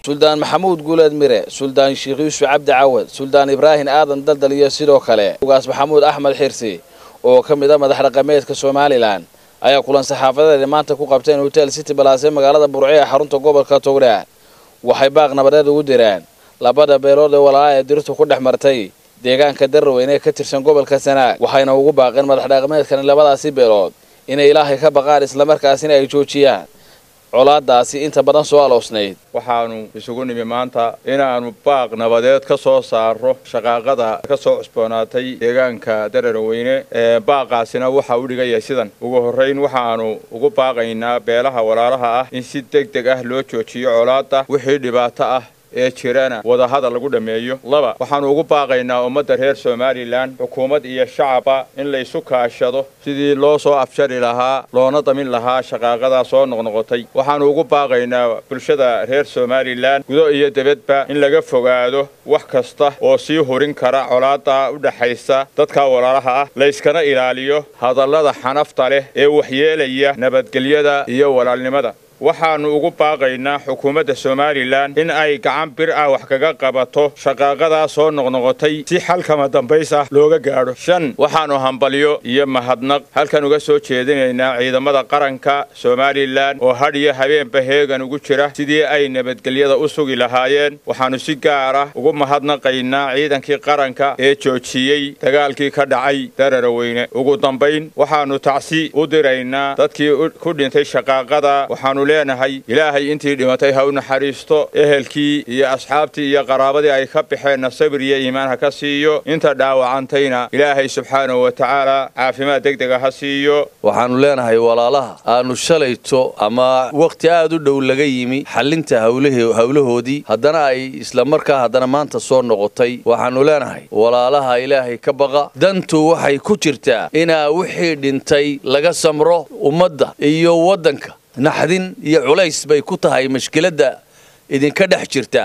suldaan maxamuud guuleed mire suldaan sheekh yuusuf cabdi cawad suldaan ibraahim aadan daldal iyo sidoo kale ugaas maxamuud axmed xirsi oo ka mid a madax dhaqameedka somalilan ayaa kulan saxaafadeeda maanta ku qabteen hotel city balaase magaalada burco ee xarunta gobolka togdha waxay baaq nabadeed ugu direen labada beelood ee walaalaa ee dirtu ku dhex martay deegaanka darraweyne ee ka tirsan gobolka sanaag waxayna ugu baaqeen madax dhaqameedkani labadaasi beelood inay ilaahay ka baqaan islamarkaasina ay joojiyaan colaadaasi inta badan soo aloosnayd waxaanu isugu nimi maanta inaannu baaq nabadeed ka soo saaro shaqaaqada ka soo cusboonaatay deegaanka dararweyne ee baaqaasina waxa u dhigaya sidan ugu horrayn waxaannu ugu baaqaynaa beelaha walaalaha ah in si deg deg ah loo joojiyo colaadda wixii dhibaato ah ee jirana wadahadal lagu dhammeeyo laba waxaannu ugu baaqaynaa ummadda reer somalilan xukuumad iyo shacaba in laysu kaashado sidii loo soo afjari lahaa loona damin lahaa shaqaaqadaa soo noqnoqotay waxaannu ugu baaqaynaa bulshada reer somalilan gudo iyo debadba in laga fogaado wax kasta oo sii hurin kara colaadda u dhexaysa dadka walaalaha ah layskana ilaaliyo hadallada xanafta leh ee waxyeelaya nabadgelyada iyo walaalnimada waxaannu ugu baaqaynaa xukuumadda somalilan in ay gacan bir ah wax kaga qabato shaqaaqadaa soo noqnoqotay si xalkama dambays ah looga gaadho shan waxaannu hambalyo iyo mahadnaq halkan uga soo jeedinaynaa ciidamada qaranka somalilan oo hadh iyo habeenba heegan ugu jira sidii ay nabadgelyada u sugi lahaayeen waxaannu si gaar ah ugu mahadnaqaynaa ciidankii qaranka ee joojiyey dagaalkii ka dhacay dararweyne ugu dambayn waxaannu tacsi u diraynaa dadkii ku dhintay shaqaaqada waxaannu leenahay ilaahay intii dhimatay ha u naxariisto ehelkii iyo asxaabtii iyo qaraabadii ay ka baxeenna sabir iyo iimaan ha ka siiyo inta dhaawacantayna ilaahay subxaanahu wa tacaala caafimaad deg dega ha siiyo waxaannu leenahay walaalaha aanu shalayto ama wakhti aad u dhow laga yimi xallinta hawlahoodii haddana ay islamarkaa haddana maanta soo noqotay waxaannu leenahay walaalaha ilaahay ka baqa dantu waxay ku jirtaa inaa wixii dhintay laga samro ummadda iyo waddanka naxdin iyo culays bay ku tahay mashkiladda idinka dhex jirta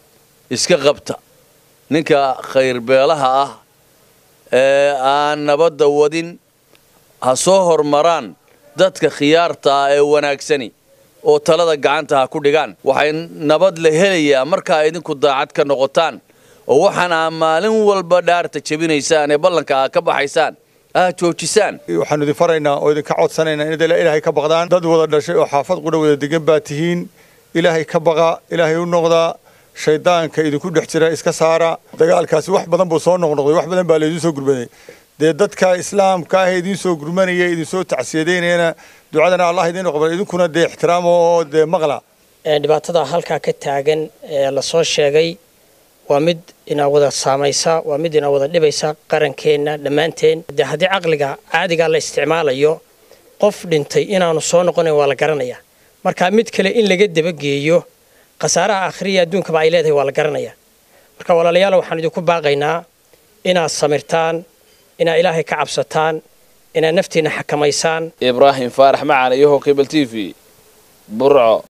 iska qabta ninka khayrbeelaha ah ee aan nabadda wadin ha soo hormaraan dadka khiyaarta ah ee wanaagsani oo talada gacanta ha ku dhigaan waxay nabad la helayaa markaa idinku daacad ka noqotaan oo waxaan aa maalin walba dhaarta jebinaysaan ee ballanka aa ka baxaysaan aad joojisaan waxaanu idin faraynaa oo idinka codsanaynaa inaad ilaahay ka baqdaan dad wada dhashay oo xaafad qudha wada degan baa tihiin ilaahay ka baqa ilaahay u noqdaa shaydaanka idinku dhex jira iska saara dagaalkaasi wax badan buu soo noqnoqday wax badan baa laydiin soo gurmaday dee dadka islaamka ah ee idiin soo gurmanaya idinsoo tacsiyadaynayana ducadana allah idiin qabal idinkuna dee ixtiraamo oo dee maqla dhibaatada halkaa ka taagan ee lasoo sheegay waa mid inaa wada saamaysa waa mid inaa wada dhibaysa qarankeenna dhammaanteen dee haddii caqliga caadigaa la isticmaalayo qof dhintay inaanu soo noqonayn waa la garanayaa marka mid kale in laga dabageeyo khasaaraha akhriya adduunkaba ay leedahay waa la garanayaa marka walaalayaal waxaan idinku baaqaynaa inaad samirtaan inaad ilaahay ka cabsataan inaad naftiinna xakamaysaan ibraahim faarax macaan iyo hokebel t v burco